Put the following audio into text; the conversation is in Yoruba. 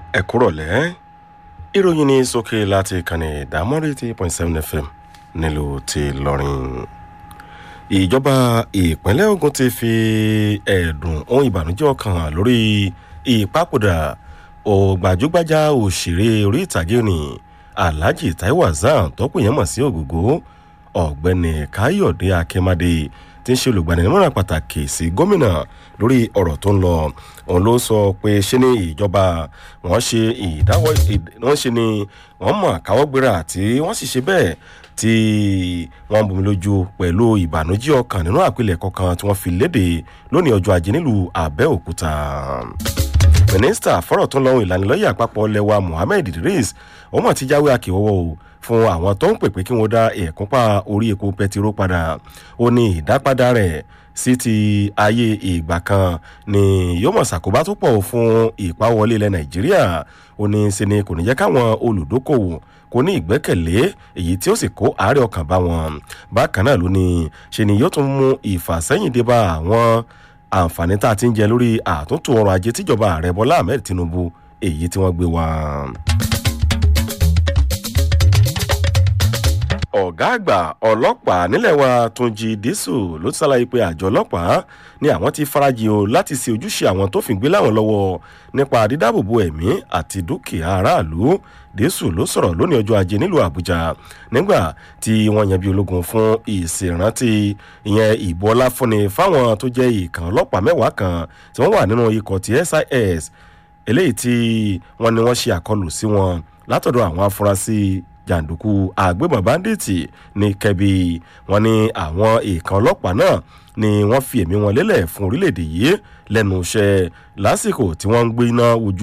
ẹ kúrọ̀lẹ́ ìròyìn ní sókè láti ìkànnì ìdámọ́rí eighty point seven fm nílùú ti lọ́rin ìjọba ìpínlẹ̀ ogun ti fi ẹ̀dùn ohun ìbànújẹ́ ọkàn hàn lórí ìpapòdà ògbàjúgbàjà òṣèré orí ìtàgé ni alhaji taiwo hasan tó pè yẹn mọ̀ sí ògògó ọ̀gbẹ́ni káyọ̀dé akínmádé tí ń ṣe olùgbaninímọ̀ràn pàtàkì sí gómìnà lórí ọ̀rọ̀ tó ń lọ òun ló sọ pé ṣé ní ìjọba wọ́n ṣe ìdáwọ́ wọ́n ṣe ni wọ́n mọ̀ káwọ́gbéra tí wọ́n sì ṣe bẹ́ẹ̀ tí wọ́n bomi lójú pẹ̀lú ìbànújẹ́ ọkàn nínú àpilẹ̀kọ kan tí wọ́n fi léde lónìí ọjọ́ ajé nílùú àbẹ́òkúta mínísítà fọ́rọ̀ tó ń lọ́wọ́ ìlanilọ́yẹ̀ àpapọ̀ lẹ́wà mohammed idris wọ́n mọ̀ ti jáwé akíwọ́wọ́ o fún àwọn tó ń pèpè kí wọ́n dá ẹ̀kúnpá orí epo pẹtiró padà ó ní ìdápadà rẹ̀ sí ti ayé ìgbà kan ni yóò mọ̀ ṣàkóbá tó pọ̀ fún ìpawọlé ilẹ̀ nàìjíríà ó ní ṣe ni kò ní jẹ́ káwọn olùdókòwò kò ní ìgbẹ́kẹ̀lé èyí tí ó sì kó àárẹ̀ ọkàn bá wọn bákan náà ló ní ṣe ni yóò tún mú ìfàsẹ́yìn dé bá àwọn àǹfààní tá a ti ń jẹ lórí àtúntò ọrọ̀ ajé tíjọba ààrẹ bọ́lá ahmed tinubu èyí tí wọ́n gbé wá. ọ̀gá àgbà ọlọ́pàá nílẹ̀ wa túnjí dísù ló ti ṣàlàyé pé àjọ ọlọ́pàá ni àwọn ti farajì o láti ṣe ojúṣe àwọn tó fìgbé láwọn lọ́wọ́ nípa dídáàbòbò ẹ̀mí àti dúkìá aráàlú dísù ló sọ̀rọ̀ lónìí ọjọ́ ajé nílùú àbújá nígbà tí wọ́n yan bí ológun fún ìṣèrántí ìyẹn ìbò ọlá fúnni fáwọn tó jẹ́ ìkàn ọlọ́pàá mẹ́wàá kan tí wọ́n wà nínú ikọ̀ ti sis eléyìí tí wọ́n ní wọ́n ṣe àkọlù sí wọn látọ̀dọ̀ àwọn afurasí jàǹdùkú àgbébọn báńdíìtì ní kẹbi wọn ní àwọn èèkàn ọlọ́pàá náà ni wọ́n fi ẹ̀mí wọn lélẹ̀ fún orílẹ̀-èdè yìí lẹ́nu iṣẹ́ lásìkò tí wọ́n ń gbé iná ojú